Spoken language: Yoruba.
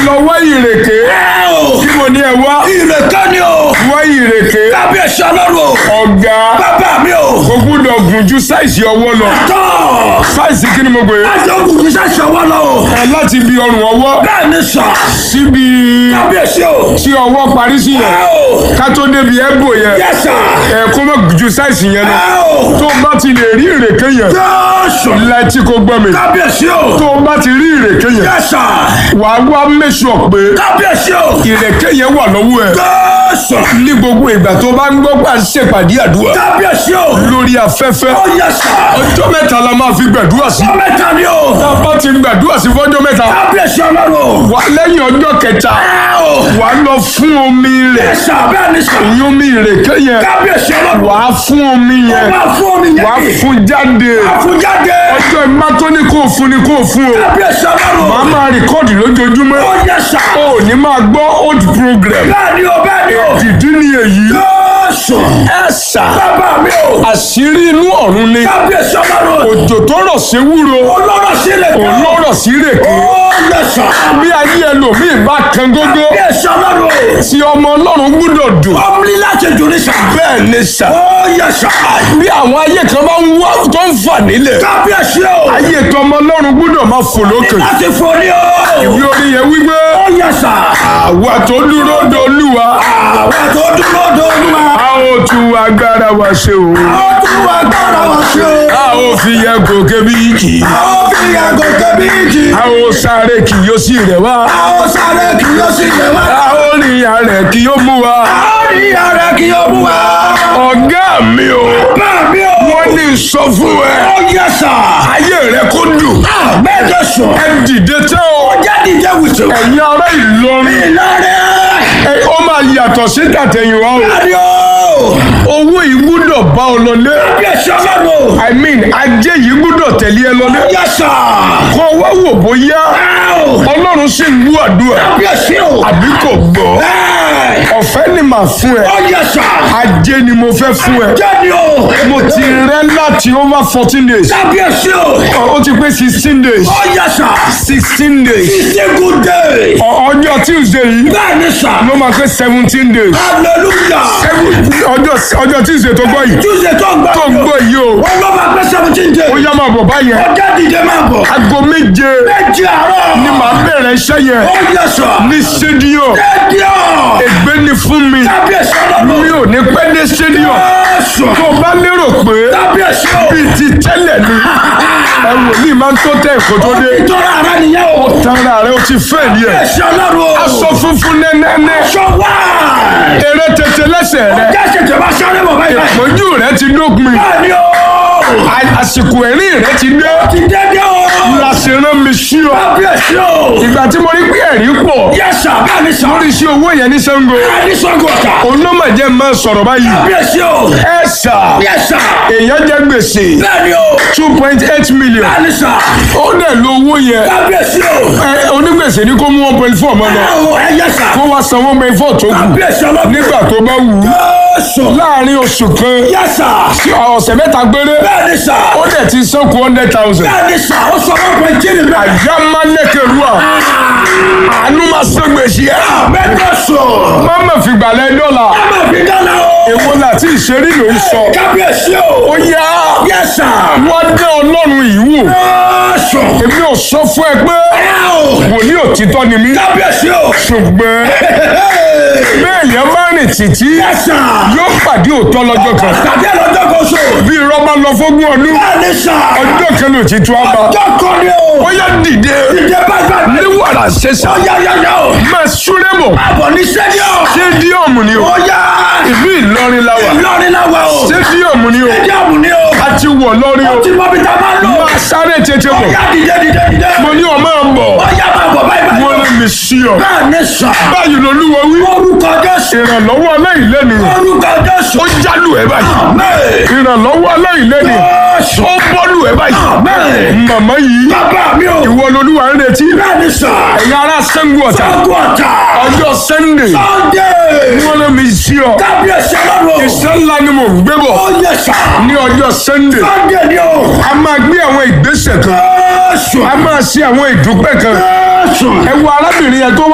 lọ wá ìrèké ẹ o. tí mo ní ẹ wá ìrèké ni o. wá ìrèké kábíyèsí ọlọ́run o. ọ̀gá bàbá mi o. kò gbúdọ̀ gùn ju sáìsì ọwọ́ lọ tọ́. sáìsì kí ni mo gbé láti ogun kì í ṣàṣọ wọn lọ o. ẹ láti bí ọrùn ọwọ́ bẹ́ẹ̀ ni sọ. síbi kábíyèsí o. tí ọwọ́ parí sí ẹ yẹn o. ká tó débi ẹ̀bù yẹn yẹ sà. ẹ kó má gùn ju sáìsì yẹn lọ ẹ o. tó bá ti lè rí ìrèké yẹn jésù. láti kó gbọ́ mi kábíyèsí o. tó bá ti rí ìrèké yẹn yẹ sà. wàá wá mẹ́sọ̀ pé kábíyèsí o. ìrèké yẹn wà lọ́wọ́ ẹ jésù. ní gbogbo ìgbà tó bá ń gbọ́ pà ń ṣèpàdé àdúrà kábíyèsí o. lórí afẹ́fẹ́ ó yẹ sà. ọjọ́ mẹ́ta la máa fi gbàdúrà sí ọmọ mẹ́ta ni o. tá a bá ti gbàdúrà sí fọ́jọ́ mẹ́ta kábíyèsí ọlọ́run o. wà lẹ́yìn ọjọ́ kẹta ẹ o. wà á lọ fún omi rẹ̀ yẹ sà bẹ́ẹ̀ ni sà. ìyún omi ìrèké yẹn kábíyèsí ọlọ́run. wà á fún omi yẹn wà á fún omi yẹn. wà á fún jáde àfúnjáde. ọjọ́ ìmá tó ní kó o fún ni kó o fún o kábíyèsí ọlọ́run. màá máa rìkọ́ọ̀dì lójoojúmọ́ ó yẹ sà. o ò ní máa gbọ́ old program bẹ́ẹ̀ ni o bẹ́ẹ̀ ni o. ìdí ni èyí jésù. ẹ sà bàbá mi o. àṣírí inú ọ̀run ni kábíyèsí ọlọ́run. òjò tó rọ̀ sí wúro olóró sílẹ̀ kan. olórọ̀ sí rèké ó yẹ sà. bí ayé ẹlòmíì bá kan gógó kábíyèsí ọlọ́run. tí ọmọ ọlọ́run gbúdọ̀ dùn ọmọlí láti jù ní sà. bẹ́ẹ̀ ni sà ó yẹ sà. bí àwọn ayé kan bá ń wá tó ń fà nílẹ̀ kábíyèsí o. ayé tọmọ ọlọ́run gbúdọ̀ máa fò lókè láti forí o. ìwé orí yẹn wípé ó yẹ sà. àwa tó dúró dolúwa àwọn tó dúró dòlúwa. a ó tún agbára wa ṣe o ó tún wá gbọ́dọ̀ wá sí o. a ó fi yẹ gòkè bí kì í ó fi àgọ́ kẹ́bíìkì. a ó sáré kì yóò sì rẹ̀ wá a ó sáré kí yóò sì yẹ wá. a ó rìn arẹ̀ kì yóò mú wa a ó rí ara kí yóò mú wa. ọ̀gá mi o bá mi o. wọ́n ní sọ fún ẹ ó yẹ sà. ayé rẹ kó dùn mẹ́jọ sùn. ẹ dìde tẹ́ o jáde jẹ́ wùsùn. ẹ̀yin ará Ìlọrin ìlọrin. ẹ, ó máa yàtọ̀ sí tàtẹ̀yìnwá o Adé o. owó yìí gbúdọ̀ bá ọ lọlé bí ẹ sọ lọ́rùn. i mean ajé yìí gbúdọ̀ tẹ̀lé ẹ lọlé yẹ sà. kọ́ wá wò bóyá ọlọ́run sì ń wú àdúrà bí ẹ sí o. àbí kò gbọ́ Ẹ. ọ̀fẹ́ ni màá fún ẹ ó yẹ sà. ajé ni mo fẹ́ fún ẹ jáde o. mo ti rẹ́ láti over fourteen days bí ẹ sí o. ó ti pé sixteen days ó yẹ sà. sixteen days It's a good day. Ọ- ọjọ́ tuesday yìí bẹ́ẹ̀ ni sà. ló máa pé seventeen days hallelujah. ọjọ́ ọjọ́ tuesday tó gbọ́ yìí tuesday tó ń gbọ́ tó yìí o. gbọ́ yìí o wọ́n ló máa pé seventeen days. ó yá máa bọ̀ báyẹn ọjọ́ dìde máa bọ̀. aago méje méjì àárọ̀. ni màá bẹ̀rẹ̀ iṣẹ́ yẹn ó yẹ sà. ní stadium rédíò. ègbé ni fún mi kábíyèsí ọlọ́run. mi ò ní pẹ́ dé stadium Jésù. tó bá lérò pé kábíyèsí o. bíi ti tẹ́lẹ̀ ni ẹ wòlíì máa ń tó tẹ̀ kó tó dé ìtọ́ra ara nìyẹn o. tara rẹ ó ti fẹ́ ni ẹ̀ kábíyèsí ọlọ́run o. aṣọ funfun nẹ́nẹ́nẹ́ aṣọ wá. eré tètè lẹ́sẹ̀ rẹ jẹ́sẹ̀ tẹ̀ bá sáré bọ̀ báyìí. ìpọ́njú rẹ ti dópin bẹ́ẹ̀ ni o. a- àsìkò ẹ̀rín rẹ ti dé ti dédé o. làṣẹrán mi sí ọ kábíyèsí o. ìgbà tí mo rí pé ẹ̀rí pọ̀ yẹ́sà bẹ́ẹ̀ ni sà. lórí iṣẹ́ owó yẹn ní Ṣàngó ẹni sọ́gun ọ̀tà. olómọ̀jẹ́ máa sọ̀rọ̀ báyìí kábíyèsí o. ẹ sà yẹ́sà. èèyàn jẹ gbèsè bẹ́ẹ̀ ni o. two point eight million bẹ́ẹ̀ ni sà. ó dẹ̀ lo owó yẹn kábíyèsí o. ẹ onígbèsè ní kó mú one point four mọ́ lọ ẹ yẹ́sà. kó wá san one point four tó kù kábíyèsí ọlọ́run. nígbà tó bá wù ú Jésù. láàrin oṣù kan yẹ́sà. sí ọ̀sẹ̀ mẹ́ta péré bẹ́ẹ̀ ni sà. ó dẹ̀ ti san kù hundred thousand bẹ́ẹ̀ ni sà. ó sọ fún ọkùnrin jírí bẹ́ẹ̀. àjà máa lẹ́kẹ̀rú à àánú máa san gbèsè ẹ̀ mẹ́tọ́ sùn. má mà fìgbà lẹ́ dọ́là ẹ má fi dáná o. èwo láti ìṣeré ló ń sọ kábíyèsí o. ó yá yẹ́sà. wọ́n dé ọlọ́run yìí wò Jésù. èmi ò sọ fún ẹ pé ẹ o. wòlíì òtítọ́ ni mí kábíyèsí o. ṣùgbọ́n bẹ́ẹ̀ yẹn bá rìn títí yẹ́sà. yóò pàdé òótọ́ lọ́jọ́ kan tàbí lọ́jọ́ kan so. bí rọ́bà lọ fógún ọdún bẹ́ẹ̀ ni sà. ọjọ́ kan ló ti tú àbá ọjọ́ kan ni o. ó yá dìde ìjẹ́ bá gbà ní wàrà ṣẹṣà yáyáyá o. máa súré bọ̀ àbọ̀ ní sẹ́díọ̀. sédíọ̀mù ni o ó yá. ìlú Ìlọrin la wà Ìlọrin náà wà o. sédíọ̀mù ni o sẹ́díọ̀mù ni o. a ti wọ̀ lọ́rin o tí mo fi ta máa ń lò. máa sáré tètè ó bọ̀ yá dìde dìde dìde. mo ní ọmọ ẹ̀ bọ̀ ó yá máa bọ̀ báyìí báyìí. mo lè mi sí ọ bẹ́ẹ̀ ni sà. báyìí lolúwa wí orúkọ Jésù. ìrànlọ́wọ́ aláìlẹ́nu orúkọ Jésù. ó jálù ẹ báyìí Àmín. ìrànlọ́wọ́ aláìlẹ́nu Jésù. ó bọ́lù ẹ báyìí Àmín. màmá yìí bàbá mi o. ìwọ lolúwa ń retí bẹ́ẹ̀ ni sà. ẹ̀yin ará Ṣàngó Ọ̀tà Sọ́gun ọ̀tà. ọjọ́ Sunday Sunday. wọ́n lé mi sí ọ kábíyèsí ọlọ́run. iṣẹ́ ńlá ni mo ń gbé bọ̀ ó yẹ sà. ní ọjọ́ Sunday Sunday ni o. a máa gbé àwọn ìgbésẹ̀ kan Jésù. a máa ṣe àwọn ìdúpẹ́ kan Jésù. ẹ wo arábìnrin yẹn tó